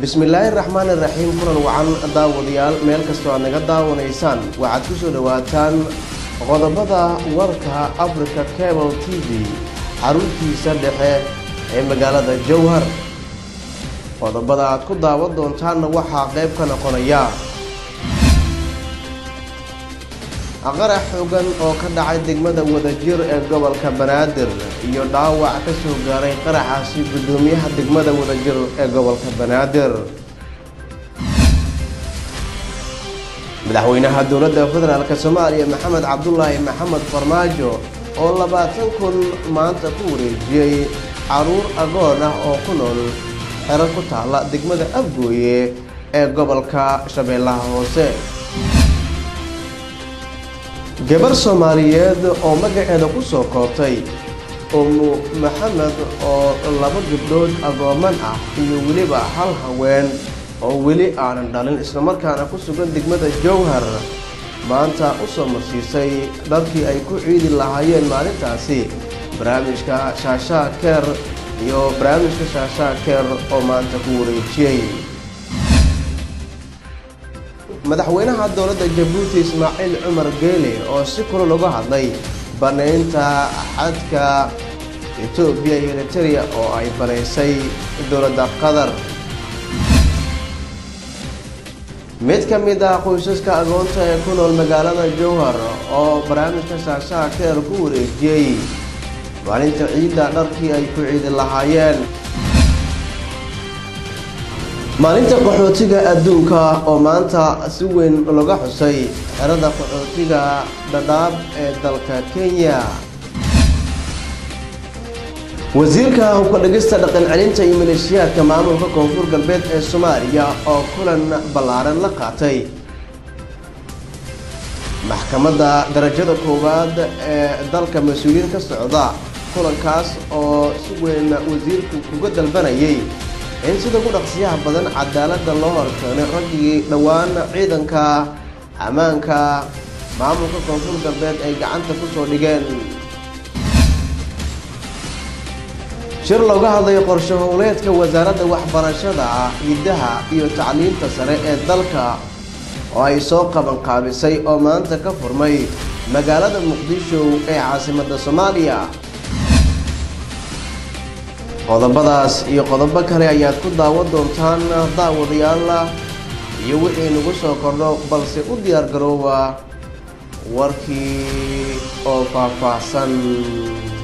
bismillaahi raxmaan iraxiim kulan wacan daawadayaal meel kastoo aad naga daawanaysaan waxaad ku soo dhowaataan qodobada warka africa cable t v xaruntiisa dhexe ee magaalada jowhar qodobada aad ku daawan doontaanna waxaa qayb ka noqonaya qarax xoogan oo ka dhacay degmada wadajir ee gobolka banaadir iyo dhaawac ka soo gaaray qaraxaasi guddoomiyaha degmada wadajir ee gobolka banaadir madaxweynaha dowladda federaalk soomaaliya maxamed cabdulaahi maxamed farmaajo oo labaatan kun maanta ku wareejiyey caruur agoon ah oo ku nool xero ku taala degmada afgooye ee gobolka shabeellaha hoose gabar soomaaliyeed oo magaceeda ku soo koobtay umu maxamed oo laba gabdhood agooman ah iyo weliba hal haween oo weli aanan dhalin islamarkaana ku sugan degmada jowhar maanta u soo marsiisay dharkii ay ku ciidi lahaayeen maalintaasi barnaamijka shaashaa keer iyo barnaamijka shaashaa keer oo maanta ku wareejiyey madaxweynaha dowladda jabuuti ismaaciil cumar geele oo si kula lagu hadlay banaynta xadka etoobiya iyo eritereya oo ay banaysay dowladda qatar mid ka mid ah qoysaska agoonta ee ku nool magaalada jowhar oo barnaamijka shaashaha keer ku wareejiyey maalinta ciidda dharkii ay ku ciidi lahaayeen maalinta qaxootiga adduunka oo maanta si weyn laga xusay xerada qaxootiga dhadhaab ee dalka kenya wasiirka hubka dhigista dhaqan celinta iyo maleeshiyaadka maamulka koonfur galbeed ee soomaaliya oo kulan ballaaran la qaatay maxkamadda darajada koowaad ee dalka mas-uuliyiin ka socda kulankaas oo si weyn wasiirku kuga dalbanayay in sida ku dhaqsiyaha badan cadaaladda loo horkeenay raggii dhowaan ciidanka ammaanka maamulka koonfur galbeed ay gacanta ku soo dhigeen shir looga hadlayo qorshe howleedka wasaaradda waxbarashada hiddaha iyo tacliinta sare ee dalka oo ay soo qabanqaabisay oo maanta ka furmay magaalada muqdisho ee caasimadda soomaaliya qodobadaas iyo qodobo kale ayaad ku daawan doontaan daawadayaal iyo wixii nagu soo kordho balse u diyaar garooba warkii oo faahfaahsan